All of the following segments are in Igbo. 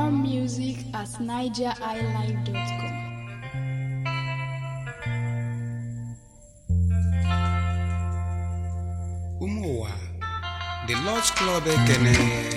More music at nigeriilive.com. ụmụ ụwa the Lord's Club ekene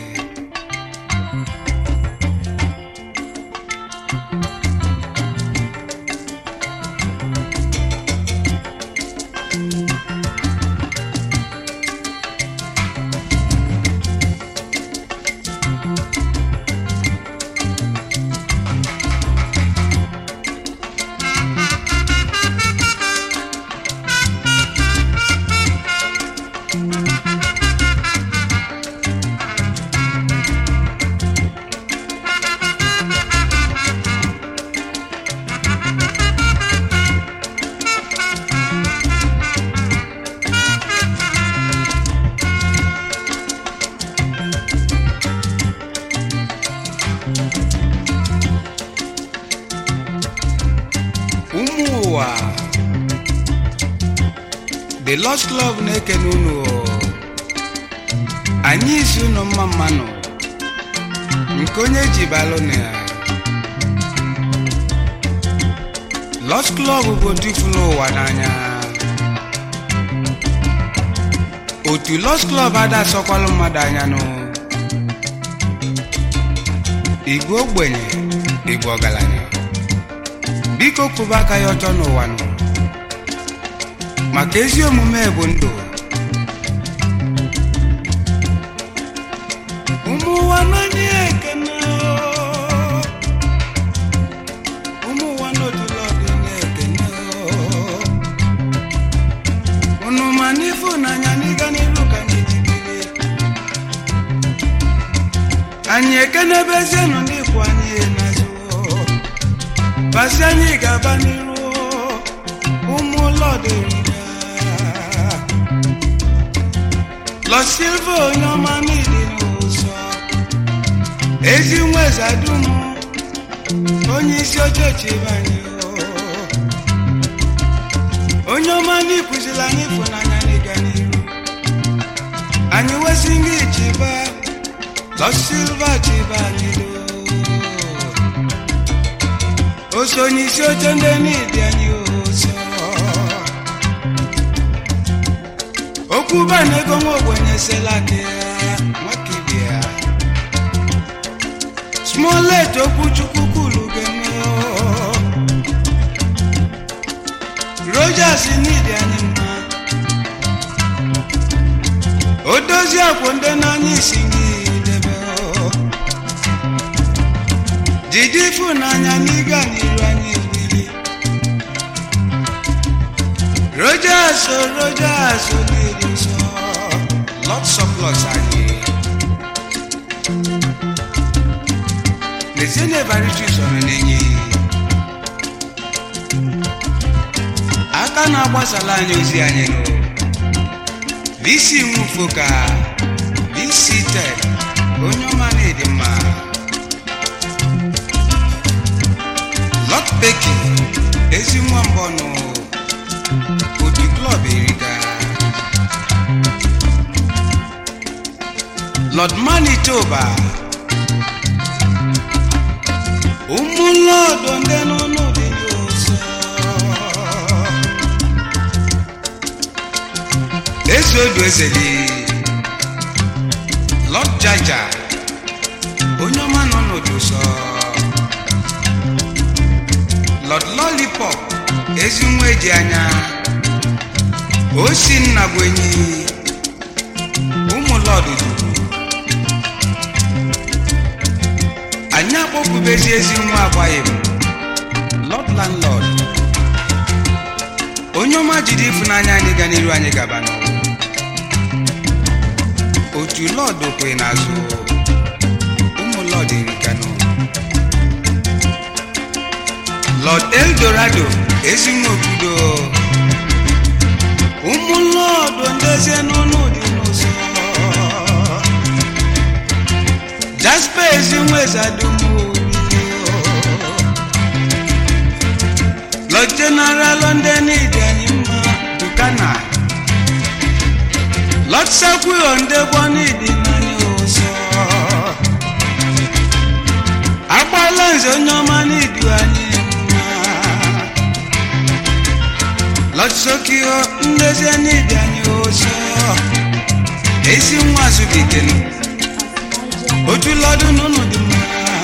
ụmụ ụwa the Lord's Club na-ekene unu o. anyị isi unu mma mmanụ nke onye ji balụ na ya Lord's Club bụ ndị fụrụ ụwa n'anya otu Lord's Club ada asọkwalụ mmadụ anya nụ igwe ogbenye igwe ọgaranya biko kwụba aka ya ọtọ n'ụwa nụ maka ezi omume bụ ndụ ụmụ ụwa n'anya ekene oo. ụmụ ụwa n'otula ọdị na-ekene oo. unu ma n'ịfụnanya n'ịga n'iru ka anyị jibiri anyị ekenebezienụ ndị kwụ anyị n'azụ oo. basi anyị ga-aba n'iru ụmụ lọdịrịa Lọ Silva onye ọma n'ịdị n'ụzọ ezi nweza dum onye isi oche chibanye onye ọma n'ikụziri anyị ịfụnanya n'ịga n'iru anyị wesị gị chiba Lọ Silva chiba anyị o so onye isi oche ndị n'ịdị anyị ụzọ okwu bana ego nwa ogbenye selaka ya nwakibi ya smolet okwu chukwu kwuru geme rojas n'ịdị anyị mma o dozi akwụ ndị n'anya isi gị debe jide ịfụnanya n'ịga n'iru anyị wili rojas o rojas n'ịdị nsọ lots of lots anyị lezie na evarichi sọrọ n'enyi aka na-agbasala anyị ozi anyị nụ visi nwufoka visi ted onye ọma na-edi mma Lord Becky ezi nwa mbọnụ otu klọb erika Lord Manitoba ụmụ lọdụ ndị n'ụlọ dị n'ụzọ eze odu ezeli Lord Jaja onye ọma nọ n'otu sọ Lord Lollipop ezi nwa eji anya osi nna bụ enyi ụmụ lọd duru anyị akpọpụbezi ezi nwa agbaghị m Lord Landlord onye ọma jide ịfụnanya anyị ga n'iru anyị gaba n'ụwa otu lọd kwe n'azụ ụmụ lọd erikanụ Lord Eldorado ezinwe obodo ụmụ lọdụ ndezie n'ọnụ dị n'ụzọ Jasper ezinwe zadumo Lord General London dị anyị mma Dukana Lord Sakwio ndegbo n'ịdị n'anya ụzọ nze onye ọma n'idu anyị mma lọsokio ndezi n'ịdị anyị ụzọ ezi nwa zubikenu otu lọdụ n'ụlọ dị mma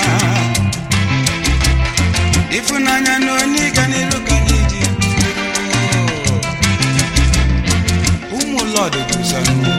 ịfụnanya na onye ịga n'iru ka anyị ji ruo. ụmụ lọdụ guzo n'ụlọ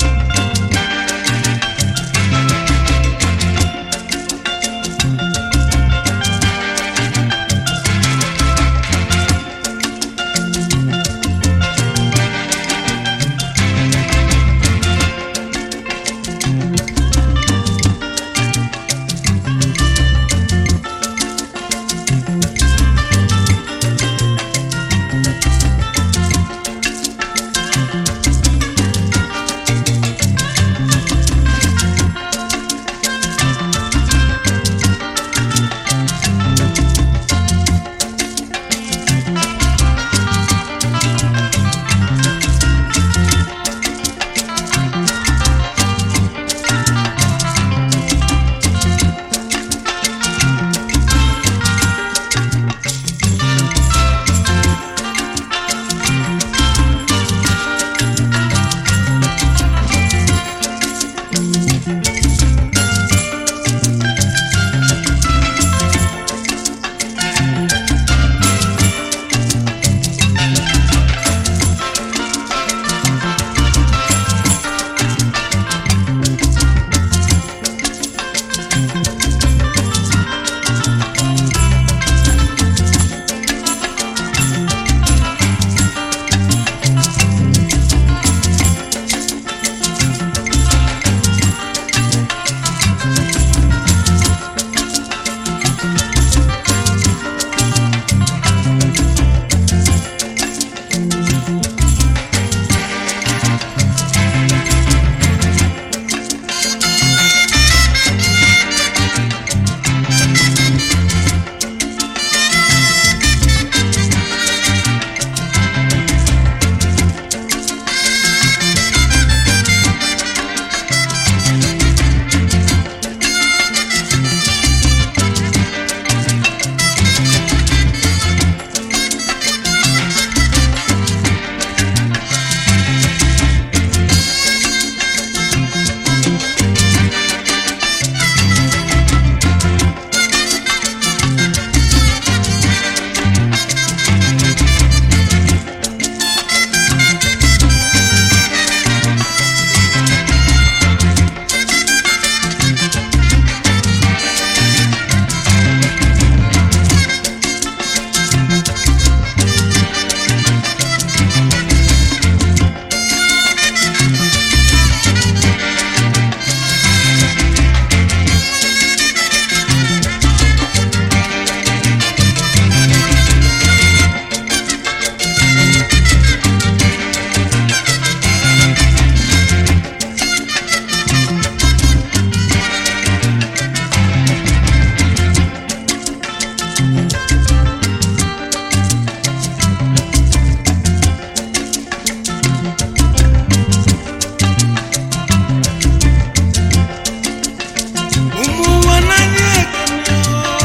ụmụ ụwa n'anya ekene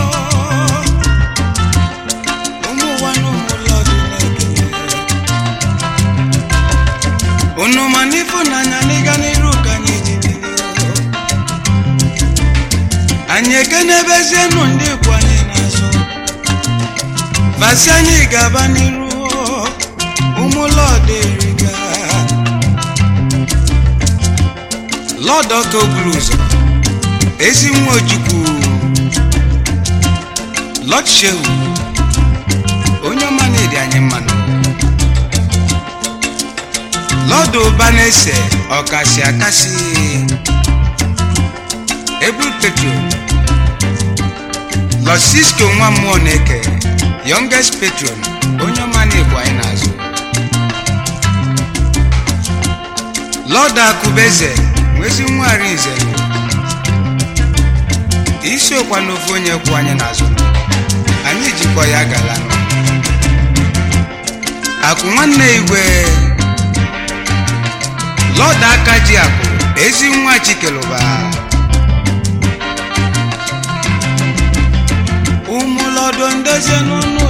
ụmụ ụwa na ụmụ lọdụ na-ekene unu ma n'ịfụnanya n'ịga n'iru ka anyị ji biri anyị ekenebezienụ ndị ikwu anyị n'azụ basi anyị ga-aba n'iru ụmụ lọdụ eriga lọdụ ọka oburu ụzọ ezi nwa ojukwu lọd shehu onye ọma na-edi anyị mmanụ lọd ụba na-ese ọkasị akasị ebul petro lọd sisko nwa mmụọ na-eke youngest patron onye ọma na-ebu anyị n'azụ lọd akụbeze nwezi nwa arinze isi okwa n'ofe onye kwụ anyị n'azụ anyị jikwa ya galanụ akụ nwanne igwe lọd aka ji akụ ezi nwa chikelụba udo ndozie n'ụnụ